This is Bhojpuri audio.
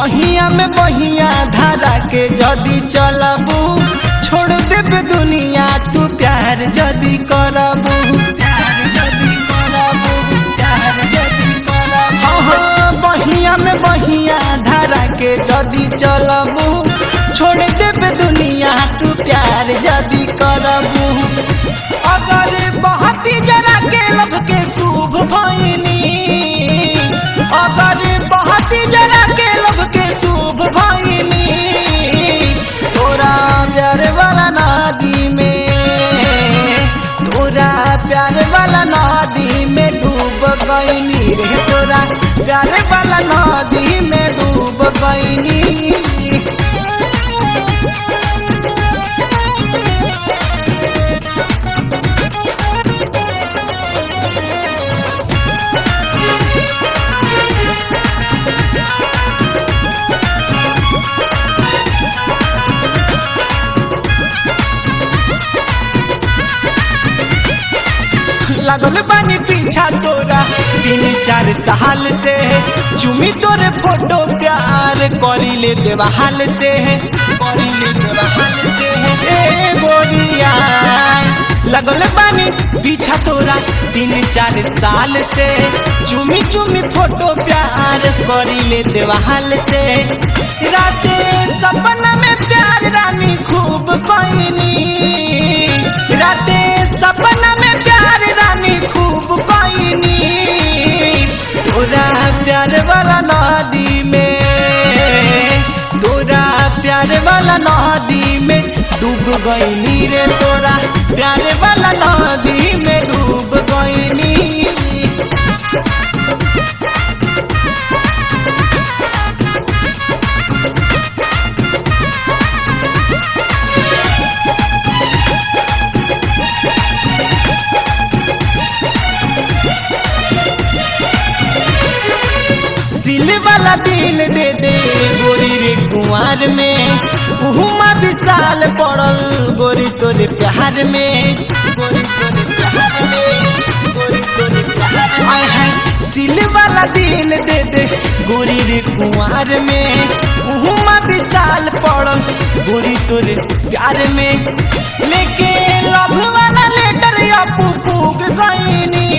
बहिया में बहिया धारा के जदी चलबू छोड़ देब दुनिया तू प्यार जदी करबू प्यार जदी करबू प्यार जदी करबू हाँ, बहिया में बहिया धारा के जदी चलबू छोड़ देब दुनिया तू प्यार जदी करबू अगर बहती जरा के लब के शुभ भइनी अगर बहती जरा के लब के शुभ भइनी तोरा प्यार वाला नदी में तोरा प्यार वाला नदी में डूब गईनी रे तोरा प्यार वाला नदी में डूब गईनी लगल बानी पीछा तोरा तीन चार साल से चुमी तोरे फोटो प्यार करी ले देवाल से करी ले देवाल से ए गोरिया लगल बानी पीछा तोरा तीन चार साल से चुमी चुमी फोटो प्यार करी ले देवाल से राते सपना में प्यार रानी खूब कोइनी राते सपना में प्यार रानी खूब कोइनी तोरा प्यार वाला नदी में तोरा प्यार वाला नदी में डूब गईनी रे तोरा प्यार वाला नदी में डूब गईनी सिल वाला दिल दे दे गोरी रे कुंवर में उहुमा विशाल पड़ल गोरी तोरे प्यार में गोरी तोरे प्यार में गोरी तोरे प्यार में आय है सिल वाला दिल दे दे गोरी रे कुंवर में उहुमा विशाल पड़ल गोरी तोरे प्यार में लेके लव वाला लेटर अपू फूक गईनी